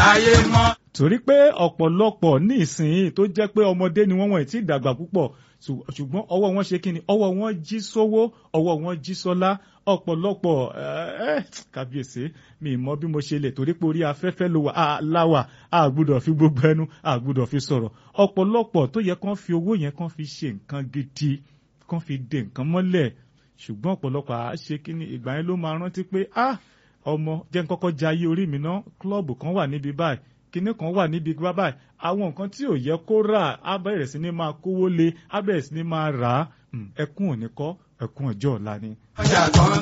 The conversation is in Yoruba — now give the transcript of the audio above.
láyé mọ́. torí pé ọ̀pọ̀lọpọ̀ ní ìsìn tó jẹ́ pé ọmọdé ni wọ́n wọ̀nyí tí dàgbà púpọ̀ ṣù- ṣùgbọ́n ọwọ́ wọn ṣe kíni ọwọ́ wọn jí sówó ọwọ́ wọn jí sọ́lá ọ̀pọ̀lọpọ̀ ẹ̀ kábíyèsí mi ì mọ bí mo ṣe lè torí pé orí afẹ́fẹ́ ló wà á láwà á gbúdọ̀ fi gbogbo ẹnu á gbúdọ̀ fi sọ̀rọ̀ ọ̀pọ̀lọpọ̀ tó yẹ kán fi owó yẹn kán fi ṣe nǹkan gidi kán fi de nǹkan mọ́lẹ̀ ṣùgbọ́n ọ̀pọ̀lọpọ̀ à á ṣe kíni ìgbà yẹn ló máa rántí pé ah ọmọ jẹ́ n kọ́kọ́ jayé orí mi ná klọ́ọ̀bù kan wà níbi báyìí kinní kan wà níbi gbá báyìí àwọn nǹkan tí ò yẹ kó rà á bẹ̀rẹ̀ sí ni máa kówó lé á bẹ̀rẹ̀ sí ni máa rà á Hmm, ẹkún ò ní kọ́ ẹkún ọjọ́ ọ̀la ni. ọjà kan